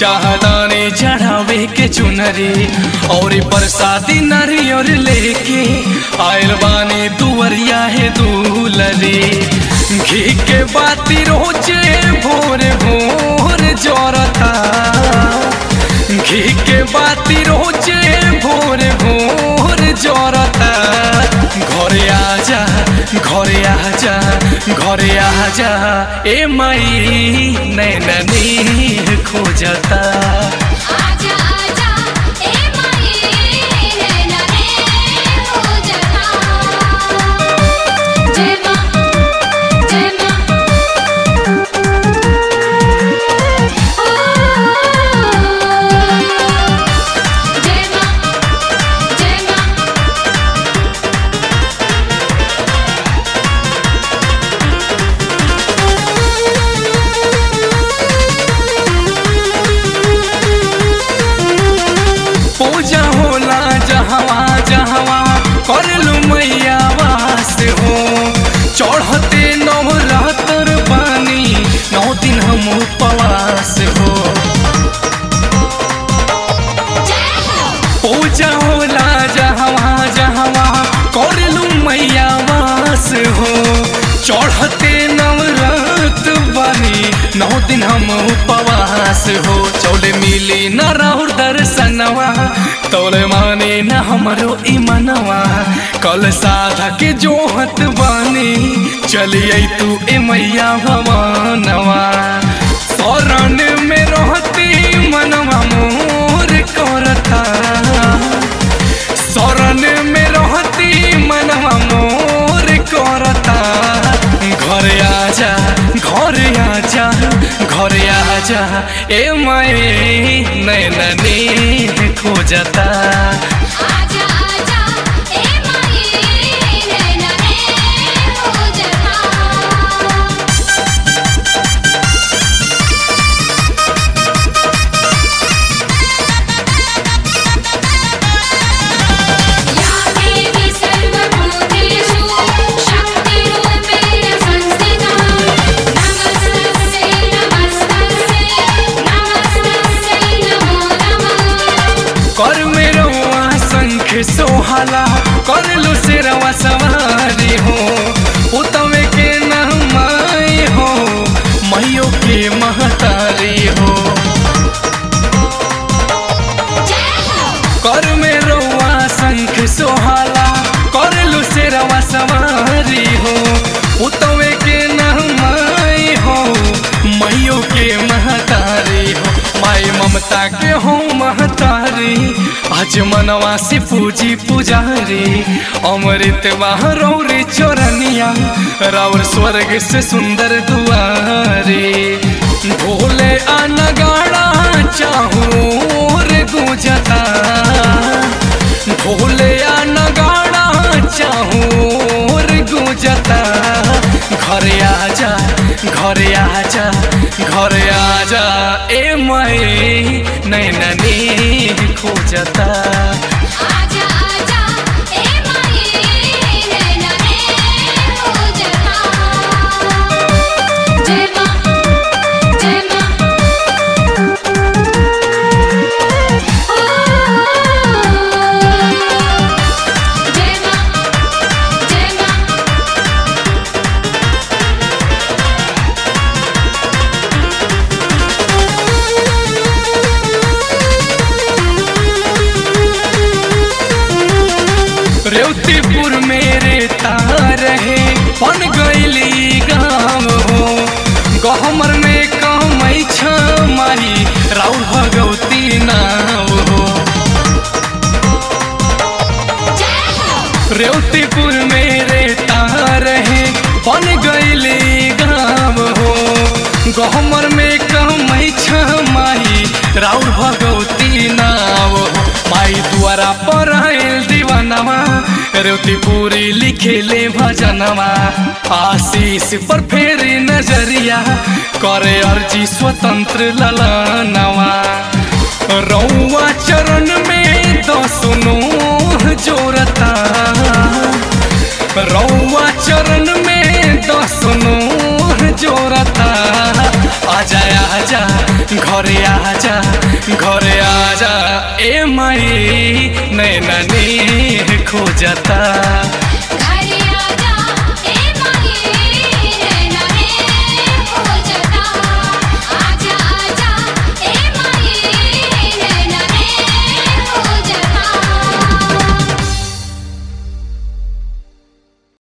चाहदानी चढ़ावे के चुनरी और बरसाती नारियर लेके आयल बानी दुवरिया है दूलरी घी के बाती रोजे भोर भोर जोरता घी के बाती रोजे भोर भोर जोरता घरे आजा घरे आजा घरे आजा ए माई नैननी खोजता आजा आजा ए माई नैना रे हो जता जय मां जय मां ओ जय मां जय मां पूजा होला जहवा जहवा कर लू मैया वास हो चढ़ते नवरात्र बानी नौ दिन हम उपवास हो जय हो पूजा होला जहवा जहवा कर लू मैया वास हो चढ़ते नवरात्र बानी नौ दिन हम उपवास हो चौले मिली न राहुर दर्शनवा तोले माने न हमरो ईमनवा कल साधा के जोहत बानी चलिए तू ए मैया भवानवा शरण में रहती मनवा मोर करता शरण में रहती मनवा मोर करता घरे आजा घरे आजा घरे आजा ए माए नैननी खोजता आजा आजा ए माई नैना रे हो जता या देवी सर्वभूतेषु शक्तिरूपेण संस्थिता नमस्तस्यै नमस्तस्यै नमस्तस्यै नमो नमः कर मेरो शंख सोहाला कर लो सिरवा सवारी हो उतवे के नहमाई हो मैयो के महतारी हो जय हो कर मेरो शंख सोहाला कर लो सिरवा सवारी हो उतवे के नहमाई हो मैयो के महतारी हो माई ममता के हो महतारी आज मनवा से पूजी पुजारी अमृत रौरी चोरनिया राउर स्वर्ग से सुंदर दुआरे भोले अनगाड़ा चाहूर गुजता भोले नगाड़ा चाहूर गुजता घरे आजा घरे आजा घरे आजा ए मई नैननी खोजता आजा आजा ए माई नैना रे हो जता जय मां जय मां ओ जय मां जय मां रेवतीपुर मेरे तार है पन गईली गाँव हो गहमर में कमई छमाई राउर भगवती नाव हो जय हो रेवतीपुर मेरे तार है बन गईली गाँव हो गहमर में कमई छमाई राउर भगवती नाव हो माई द्वारा पर आयल दीवानवा रेवतीपुरी लिखेले भजनवा आशीष पर फेरी नजरिया करे अर्जी स्वतंत्र ललनवा रौआ चरण में दसनो जोरता रौआ चरण में दसनो जोरता आजा आजा घरे आजा घरे आजा ए माई नैना ने खोजता